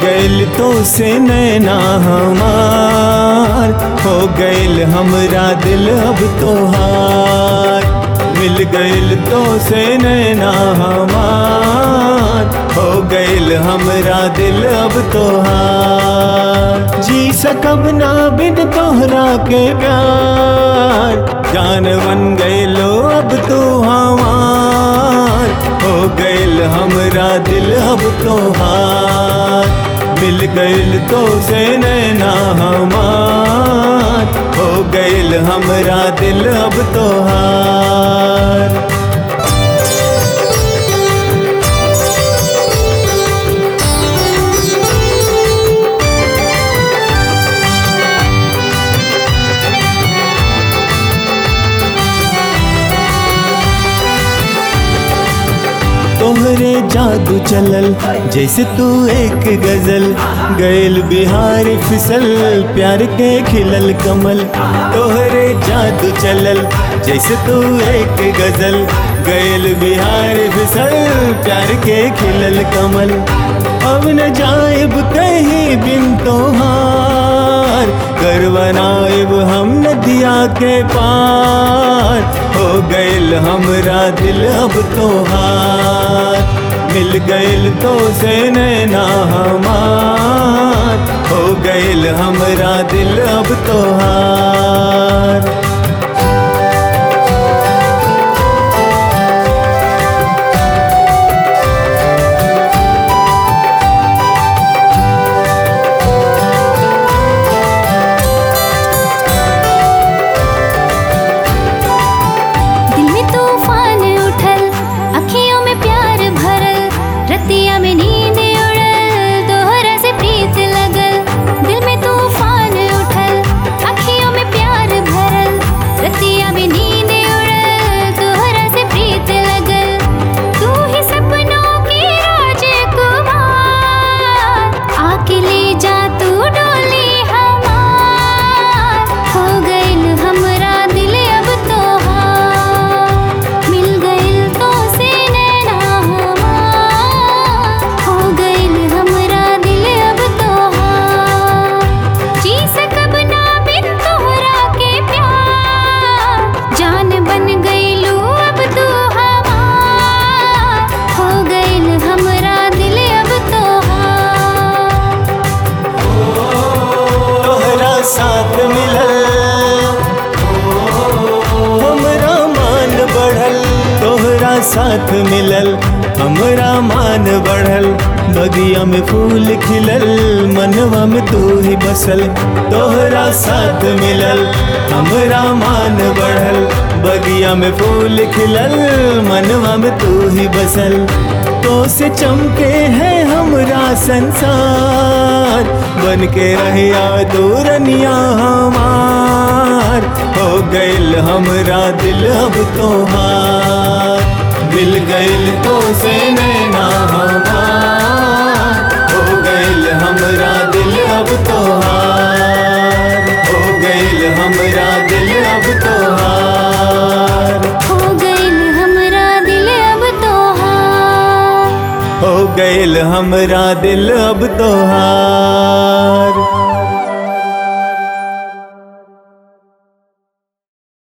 गइल तो से नैना हमार हो गइल हमरा दिल अब तोहार मिल गइल तो से नैना हमार हो गइल हमरा दिल अब तोहार जी सकब ना बिन तोहरा के प्यार जान बन गइलो अब तू हमार हो गइल हमरा दिल अब तोहार मिल गइल तो से नैना हमार हो गइल हमरा दिल अब तोहार तोहरे जादू चलल जैसे तू एक गजल गैल बिहार फिसल प्यार के खिलल कमल तोहरे जादू चलल जैसे तू एक गजल गैल बिहार फिसल प्यार के खिलल कमल अब न जाएब कहीं बिन तोहार कर बनाएब हम नदिया के पार हो गइल हमरा दिल अब तोहार मिल गइल तो से नैना हमार हो गइल हमरा दिल अब तोहार दिल में तूफान उठल अखियों में प्यार भरल रतिया में नींद उड़ल तोहरा से प्रीत लगल दिल में तूफान उठल अखियों में प्यार भरल रतिया में नींद उड़ल तोहरा से प्रीत लगल तू ही सपनों की राजकुमार आके ले जा तू डोली हमार हो गइल हमरा दिल अब तोहार मिल गइल तो से नैना हमार हो गइल हमरा दिल अब तोहार जी सकब ना बिन तोहरा के प्यार जान बन गइलू अब तू हमार हो गइल हमरा दिल अब तोहार तोहरा साथ मिलल हमरा मान बढ़ल तोहरा साथ मिलल हमरा मान बढ़ल बगिया में फूल खिलल मनवा में तू ही बसल तोहरा साथ मिलल हमरा मान बढ़ल बगिया में फूल खिलल मनवा में तू ही बसल तो से चमके है हमरा संसार बन के रहिया दूरनिया हमार हो गइल हमरा दिल अब तोहार मिल गइल तो से नैना हमार हो गइल हमरा दिल अब तोहार हो गइल हमरा दिल अब तोहार हो गइल हमरा दिल अब तोहार हो गइल हमरा दिल अब तोहार